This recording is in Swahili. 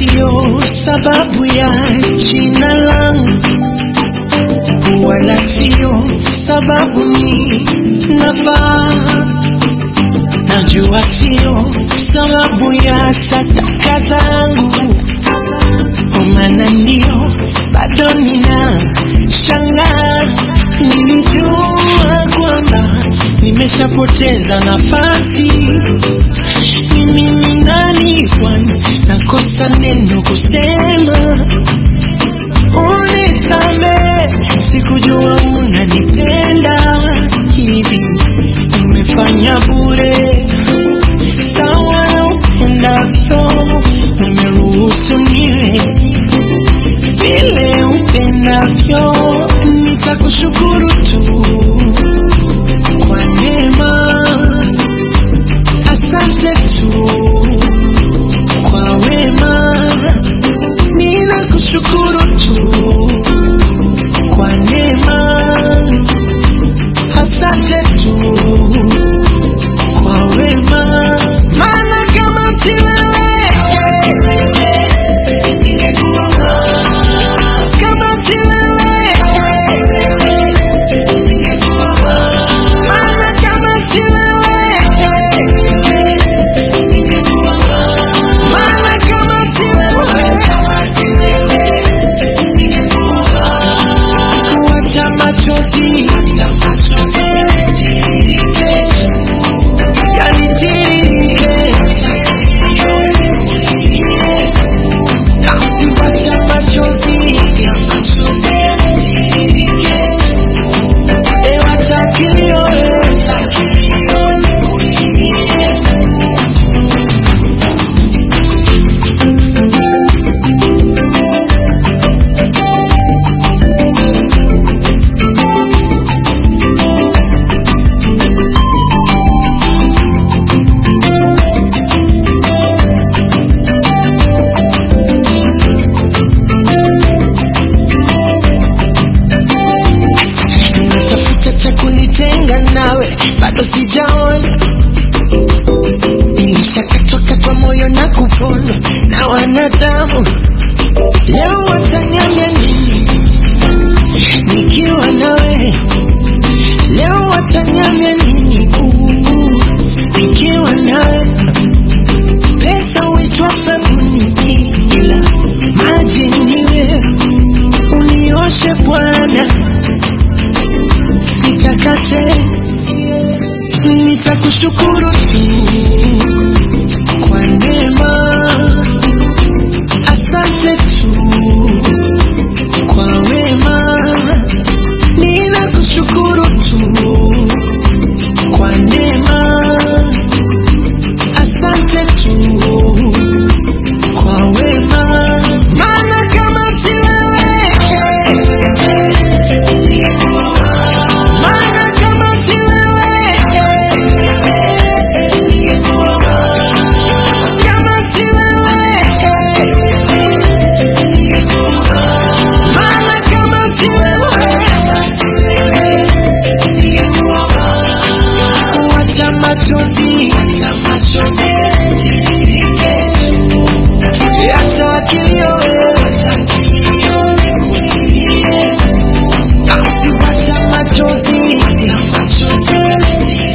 sio sababu ya jina langu, wala sio sababu ni nafaa. Najua sio sababu ya sadaka zangu, kwa maana ndio bado nina shangaa. Nilijua kwamba nimeshapoteza nafasi. Mimi ni nani kwani nakosa neno kusema? Unisame, sikujua unanipenda hivi, umefanya bure sawa na upendavyo, umeruhusu niwe vile upendavyo, nitakushukuru tu kwa neema, asante tu kwa wema, ninakushukuru tu kwa neema, asante tu kwa wema, maana kama si wewe ningekuwa wapi? kama si wewe ningekuwa wapi? maana kama si wewe ningekuwa wapi? maana kama si wewe kama si wewe ningekuwa wapi? kuacha machozi acha machozi yanitiririke yanitiririke basi wacha machozi acha machozi yanitiririke e wacha kilio e wacha kilio nikulilie natafuta cha kunitenga nawe bado sijaona nilishakatwakatwa moyo na kupondwa na wanadamu leo watanyanya nini nikiwa nawe leo watanyanya nini Uu, nikiwa nawe pesa huitwa sabuni ila maji niwe unioshe bwana nitakase, nitakushukuru tu kwa neema, asante tu kwa wema, ninakushukuru tu kwa neema, asante tu kwa wema, maana kama si wewe ningekuwa wapi? Maana kama si wewe ningekuwa wapi? Kama si wewe ningekuwa wapi? Maana kama si wewe ningekuwa wapi? Wacha machozi, acha machozi yanitiririke acha kilio, acha kilio nikulilie basi wacha machozi, acha machozi yanitiririke